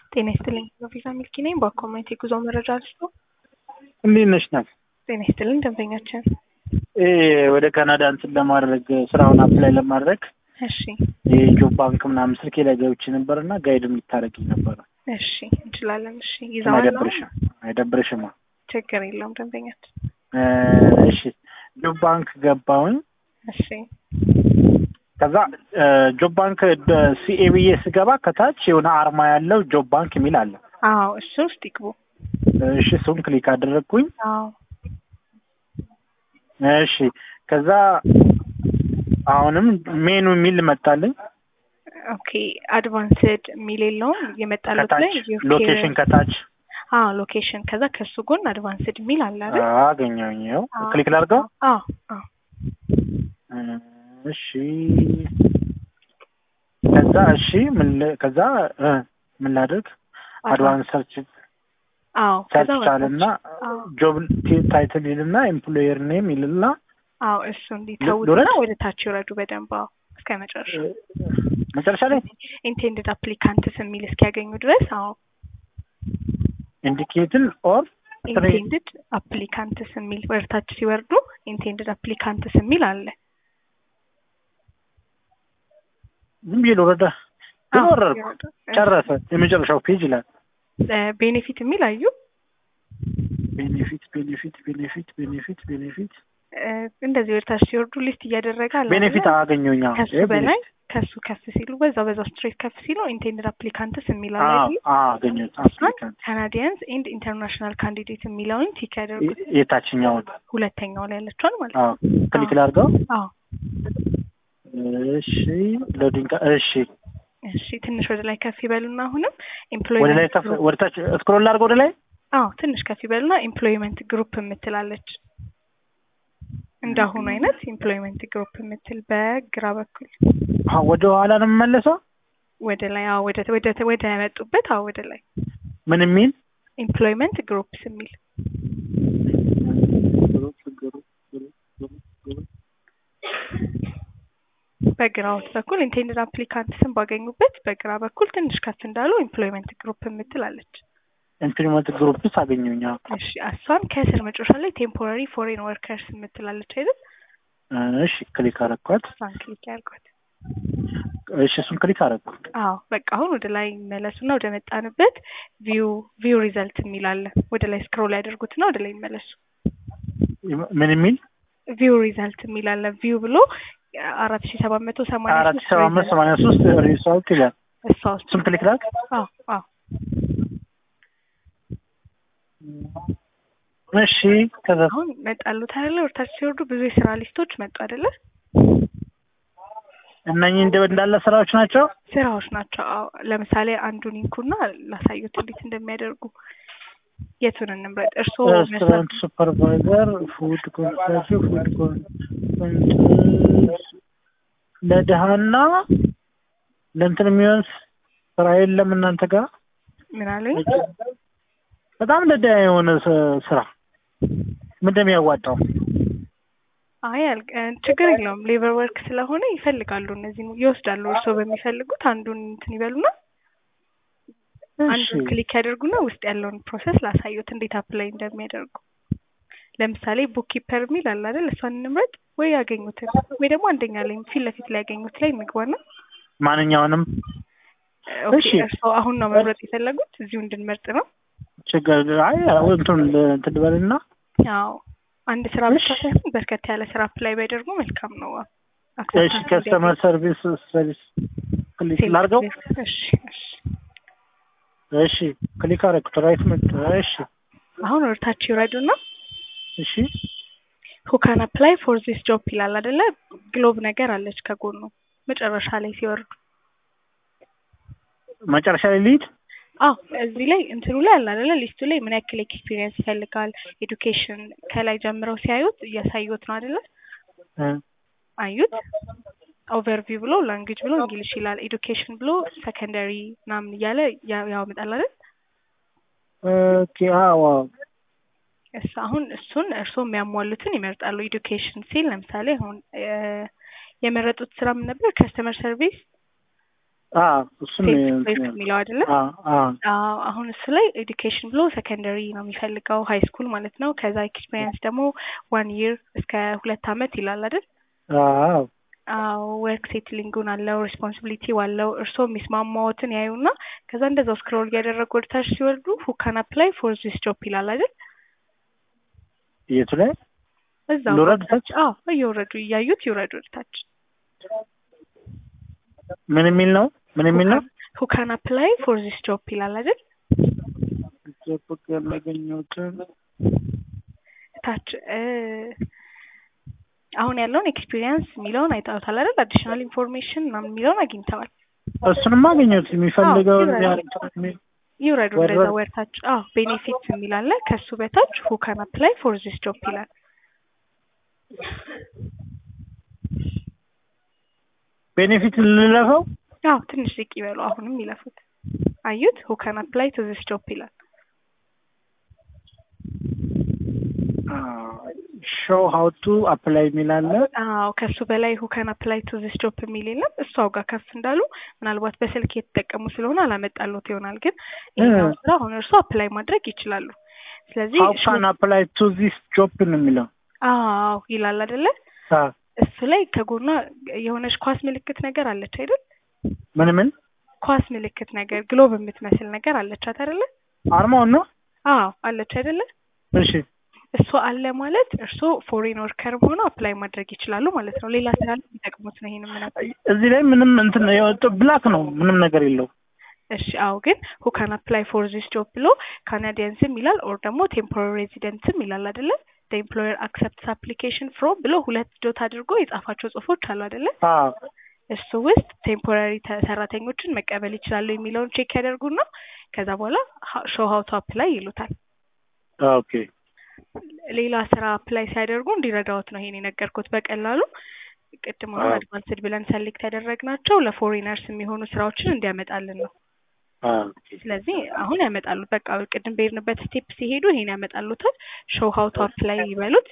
ጤና ይስጥልኝ ቪዛ ሚልኪ ነኝ። በኮሚኒቲ ጉዞ መረጃ ልስጦ። እንዴት ነሽ ናት? ጤና ይስጥልኝ ደንበኛችን። ወደ ካናዳ እንትን ለማድረግ ስራውን አፕላይ ለማድረግ እሺ የጆብ ባንክ ምናምን ስልኬ ላይ ገብቼ ነበር እና ጋይድም ልታደርጊኝ ነበረ። እሺ እንችላለን። እሺ ይዘዋል ነው? አይደብርሽም? አይደብርሽማ? ችግር የለውም ደንበኛችን። እሺ ጆብ ባንክ ገባሁኝ። እሺ ከዛ ጆብ ባንክ ሲኤ ብዬ ስገባ ከታች የሆነ አርማ ያለው ጆብ ባንክ የሚል አለ። አዎ እሱ ውስጥ ይግቡ። እሺ እሱን ክሊክ አደረግኩኝ። አዎ እሺ ከዛ አሁንም ሜኑ የሚል መጣልኝ። ኦኬ አድቫንስድ የሚል የለውም የመጣለት ላይ ከታች ሎኬሽን ከታች አዎ ሎኬሽን ከዛ ከሱ ጎን አድቫንስድ የሚል አለ አይደል? አገኘሁኝ። ይኸው ክሊክ ላድርገው። አዎ አዎ እሺ ከዛ እሺ ምን ል- ከዛ እ ምን ላድርግ? አድቫንስ ሰርች አዎ ከዛ ሰርች አለና አዎ ጆብ ታይትል ይልና ኤምፕሎየር ኔም ይልና አዎ እሱ እንዲተውትና ልውረድ? ወደ ታች ይውረዱ በደንብ አዎ እስከ መጨረሻ መጨረሻ ላይ ኢንቴንድድ አፕሊካንትስ የሚል እስኪያገኙ ድረስ አዎ ኢንዲኬትን ኦር ኢንቴንድድ አፕሊካንትስ የሚል ወደ ታች ሲወርዱ ኢንቴንድድ አፕሊካንትስ የሚል አለ። ዝም ብዬ ልወረዳ ግን አዎ፣ ወረድኩ። ይወርዱ። ጨረሰ። የመጨረሻው ፔጅ ይላል እ ቤኔፊት የሚል አዩ ቤኔፊት ቤኔፊት ቤኔፊት ቤኔፊት ቤኔፊት እ እንደዚህ ወደ ታች ሲወርዱ ሊስት እያደረገ አለ ቤኔፊት አይደለ? አገኘሁኝ። አዎ። ከሱ ይሄ በላይ ቤኔፊት። ከሱ ከፍ ሲሉ በዛው በዛው ስትሬት ከፍ ሲሉ ኢንቴንድድ አፕሊካንትስ የሚል አለ አዎ አይደለ? አዎ አገኘሁት። አፕሊካንት ካናዲያንስ ኤንድ ኢንተርናሽናል ካንዲዴት የሚለውን ቲክ ያደርጉት የታችኛውን ሁለተኛው ላይ ያለችውን ማለት ነው። አዎ ክሊክ ላድርገው። አዎ እሺ ሎዲንግ እሺ እሺ ትንሽ ወደ ላይ ከፍ ይበሉና አሁንም ወደ ላይ ኤምፕሎይመንት ከፍ ወደ ታች ስክሮል ላድርገው ወደ ላይ አዎ ትንሽ ከፍ ይበሉና ኤምፕሎይመንት ግሩፕ የምትላለች እንዳሁኑ አይነት ኤምፕሎይመንት ግሩፕ የምትል በግራ በኩል አዎ ወደ ኋላ ነው የምመለሰው። ወደ ላይ አዎ ወደ ወደ ወደ መጡበት አዎ ወደ ላይ ምን የሚል ኤምፕሎይመንት ግሩፕስ የሚል በግራዎት በኩል ኢንቴንድድ አፕሊካንትስን ባገኙበት በግራ በኩል ትንሽ ከፍ እንዳሉ ኤምፕሎይመንት ግሩፕ የምትላለች ኢምፕሊመንት ግሩፕ ውስጥ አገኘሁኝ። አዎ እሺ እሷን ከስር መጨረሻ ላይ ቴምፖራሪ ፎሬን ወርከርስ የምትላለች አይደል? እሺ ክሊክ አረኳት። እሷን ክሊክ ያድርጓት። እሺ እሱን ክሊክ አረኩ። አዎ በቃ አሁን ወደ ላይ ይመለሱና ወደ መጣንበት ቪው ቪው ሪዘልት የሚል አለ። ወደ ላይ ስክሮል ያደርጉትና ወደ ላይ ይመለሱ። ምን የሚል ቪው ሪዘልት የሚል አለ። ቪው ብሎ አራት ሺ ሰባት መቶ ሰማንያ አራት ሶስት ሰባ አምስት ሰማንያ ሶስት ሪሳልት ይላል። እሷ ውስጥ እሱን ክሊክ ላድርግ። አዎ አዎ እሺ ከዛ አሁን መጣሉት አይደለ? ወደታች ሲወርዱ ብዙ የስራ ሊስቶች መጡ አይደለ? እነኚህ እንደ እንዳለ ስራዎች ናቸው። ስራዎች ናቸው። አዎ ለምሳሌ አንዱን ይንኩና ላሳዩት እንዴት እንደሚያደርጉ። የቱን እንምረጥ? እርስዎ ሬስቶራንት ሱፐርቫይዘር፣ ፉድ ኮንሰርት፣ ፉድ ኮንሰርት ለድሃና ለእንትን የሚሆን ስራ የለም እናንተ ጋር ምን አሉኝ? በጣም ለድሃ የሆነ ስ- ስራ ምን እንደሚያዋጣው አይ አልቅ ችግር የለውም። ሌበር ወርክ ስለሆነ ይፈልጋሉ፣ እነዚህ ይወስዳሉ። እርስዎ በሚፈልጉት አንዱን እንትን ይበሉና እሺ አንዱን ክሊክ ያደርጉና ውስጥ ያለውን ፕሮሰስ ላሳዩት እንዴት አፕላይ እንደሚያደርጉ። ለምሳሌ ቡክ ኪፐር የሚል አለ አይደል? እሷን እንምረጥ ወይ ያገኙትን ወይ ደግሞ አንደኛ ላይ ፊት ለፊት ላይ ያገኙት ላይ እንግባና ማንኛውንም ኦኬ፣ እሺ። እርስዎ አሁን ነው መምረጥ የፈለጉት እዚሁ እንድንመርጥ ነው? ችግር አይ እንትን እንትን ልበልና አዎ አንድ ስራ ብቻ እሺ። ሳይሆን በርከት ያለ ስራ አፕላይ ቢያደርጉ መልካም ነው። እሺ ከስተመር ሰርቪስ ሰርቪስ ክሊክ ላድርገው። እሺ እሺ። እሺ ክሊክ አደረኩት። ራይት መጣ። እሺ አሁን ወደታች ይውረዱና እሺ ሁ ካን አፕላይ ፎር ዚስ ጆብ ይላል አይደለ? ግሎብ ነገር አለች ከጎኑ መጨረሻ ላይ ሲወርዱ። መጨረሻ ላይ ልሂድ። አዎ እዚህ ላይ እንትኑ ላይ አለ አይደለ? ሊስቱ ላይ ምን ያክል ኤክስፒሪየንስ ይፈልጋል፣ ኤዱኬሽን ከላይ ጀምረው ሲያዩት እያሳዩት ነው አይደለ? እ አዩት ኦቨርቪው ብሎ ላንጉጅ ብሎ እንግሊሽ ይላል። ኤዱኬሽን ብሎ ሰከንደሪ ምናምን እያለ ያ- ያመጣል አይደል? ኦኬ አዎ እሱ አሁን እሱን እርስዎ የሚያሟሉትን ይመርጣሉ። ኤዱኬሽን ሲል ለምሳሌ አሁን እ የመረጡት ስራ ምን ነበር? ከስተመር ሰርቪስ አዎ እሱን ሴልስ ፕሌስ የሚለው አይደለ? አዎ አዎ አዎ አሁን እሱ ላይ ኤዱኬሽን ብሎ ሰከንደሪ ነው የሚፈልገው ሀይ ስኩል ማለት ነው። ከዛ ኤክስፔሪየንስ ደግሞ ዋን ይር እስከ ሁለት አመት ይላል አይደል? አዎ አዎ ወርክ ሴትሊንጉን አለው ሬስፖንሲቢሊቲው አለው። እርስዎ የሚስማማዎትን ያዩና ከዛ እንደዛው ስክሮል እያደረጉ ወደ ታች ሲወርዱ ሁ ካን አፕላይ ፎር ዚስ ጆብ ይላል አይደል? የቱ ላይ እዛው ልውረድ ታች? አዎ እየወረዱ እያዩት ይውረዱ ወደ ታች። ምን የሚል ነው? ምን የሚል ነው? ሁ ካን አፕላይ ፎር ዚስ ጆብ ይላል አይደል? ፌስቡክ ያላገኘሁትን ታች እ አሁን ያለውን ኤክስፒሪየንስ የሚለውን አይተውታል አይደል? አዲሽናል ኢንፎርሜሽን ምናምን የሚለውን አግኝተዋል። እሱንማ አገኘሁት። የሚፈልገው አዎ፣ ይውረድ። ይውረዱ ወደ- እንደዛ ወርታች። አዎ ቤኔፊት የሚል አለ። ከሱ በታች ሁ ካን አፕላይ ፎር ዚስ ጆብ ይላል። ቤኔፊት ልለፈው አዎ ትንሽ ዝቅ ይበሉ። አሁንም ይለፉት። አዩት? ሁ ካን አፕላይ ቱ ዚስ ጆብ ይላል። ሾው ሀው ቱ አፕላይ የሚል አለ። አዎ ከሱ በላይ ሁ ካን አፕላይ ቱ ዚስ ጆብ የሚል የለም። እሷው ጋር ከፍ እንዳሉ ምናልባት በስልክ የተጠቀሙ ስለሆነ አላመጣሉት ይሆናል። ግን ይሄኛው ስራ አሁን እርሱ አፕላይ ማድረግ ይችላሉ። ስለዚህ ሀው ካን አፕላይ ቱ ዚስ ጆብ ነው የሚለው። አዎ ይላል አይደለ? አዎ። እሱ ላይ ከጎኗ የሆነች ኳስ ምልክት ነገር አለች አይደል? ምን ምን ኳስ ምልክት ነገር ግሎብ የምትመስል ነገር አለቻት አይደለ? አርማውን ነው? አዎ አለች አይደለ? እሺ እሱ አለ ማለት እርሶ ፎሬን ወርከርም ሆኖ አፕላይ ማድረግ ይችላሉ ማለት ነው። ሌላ ስራ ላይ የሚጠቅሙት ነው ይሄን ምን እዚህ ላይ ምንም እንትን የወጣው ብላክ ነው፣ ምንም ነገር የለው። እሺ አዎ ግን ሁ ካን አፕላይ ፎር ዚስ ጆብ ብሎ ካናዲያንስም ይላል ኦር ደግሞ ቴምፖራሪ ሬዚደንትም ይላል አይደለ? ኤምፕሎየር አክሰፕትስ አፕሊኬሽን ፍሮም ብሎ ሁለት ዶት አድርጎ የጻፋቸው ጽሁፎች አሉ አይደለ? አዎ እሱ ውስጥ ቴምፖራሪ ሰራተኞችን መቀበል ይችላሉ የሚለውን ቼክ ያደርጉና ከዛ በኋላ ሾው ሀው ቱ አፕላይ ይሉታል። ኦኬ ሌላ ስራ አፕላይ ሲያደርጉ እንዲረዳዎት ነው ይሄን የነገርኩት። በቀላሉ ቅድም አሁን አዎ። አድቫንስድ ብለን ሰሌክት ያደረግናቸው ለፎሪነርስ የሚሆኑ ስራዎችን እንዲያመጣልን ነው። ኦኬ ስለዚህ አሁን ያመጣሉ። በቃ ቅድም በሄድንበት ስቴፕ ሲሄዱ ይሄን ያመጣሉታል። ሾው ሀው ቱ አፕላይ ይበሉት።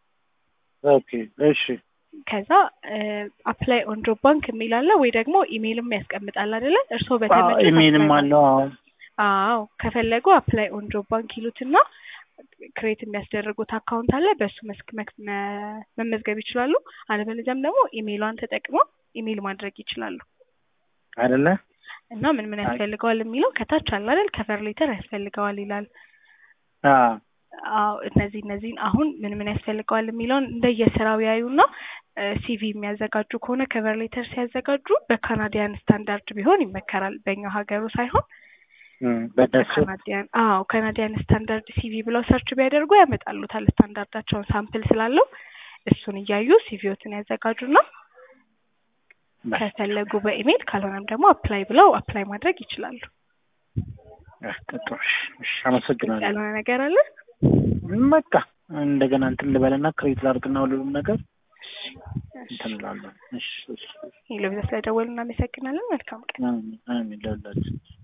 ኦኬ እሺ ከዛ አፕላይ ኦን ጆብ ባንክ የሚል አለ ወይ ደግሞ ኢሜይልም ያስቀምጣል አይደለ? እርስዎ አዎ በተመቸ ኢሜይልም አለው። አዎ አዎ ከፈለጉ አፕላይ ኦን ጆብ ባንክ ይሉትና ክሬት የሚያስደርጉት አካውንት አለ። በእሱ መስክ መክ- መ- መመዝገብ ይችላሉ። አለበለዚያም ደግሞ ኢሜይሏን ተጠቅመው ኢሜይል ማድረግ ይችላሉ። አይደለ? እና ምን ምን ያስፈልገዋል የሚለው ከታች አለ አይደል? ከቨር ሌተር ያስፈልገዋል ይላል። አዎ አዎ እነዚህ እነዚህን አሁን ምን ምን ያስፈልገዋል የሚለውን እንደየስራው ያዩና ሲቪ የሚያዘጋጁ ከሆነ ከቨር ሌተር ሲያዘጋጁ በካናዲያን ስታንዳርድ ቢሆን ይመከራል። በእኛ ሀገሩ ሳይሆን እም፣ በእነሱ ካናዲያን አዎ ካናዲያን ስታንዳርድ ሲቪ ብለው ሰርች ቢያደርጉ ያመጣሉታል። ስታንዳርዳቸውን ሳምፕል ስላለው እሱን እያዩ ሲቪዎትን ያዘጋጁና ከፈለጉ በኢሜይል ካልሆነም ደግሞ አፕላይ ብለው አፕላይ ማድረግ ይችላሉ። ጥሩ። እሺ፣ አመሰግናለሁ። ያልሆነ ነገር አለ? በቃ እንደገና እንትን ልበልና ክሬት ላድርግና ሁሉንም ነገር እንትን እላለሁ። እሺ፣ እሺ። ሄሎ፣ ስለደወሉ እናመሰግናለን። መልካም ቀን። አሜን፣ አሜን። ለሁላችን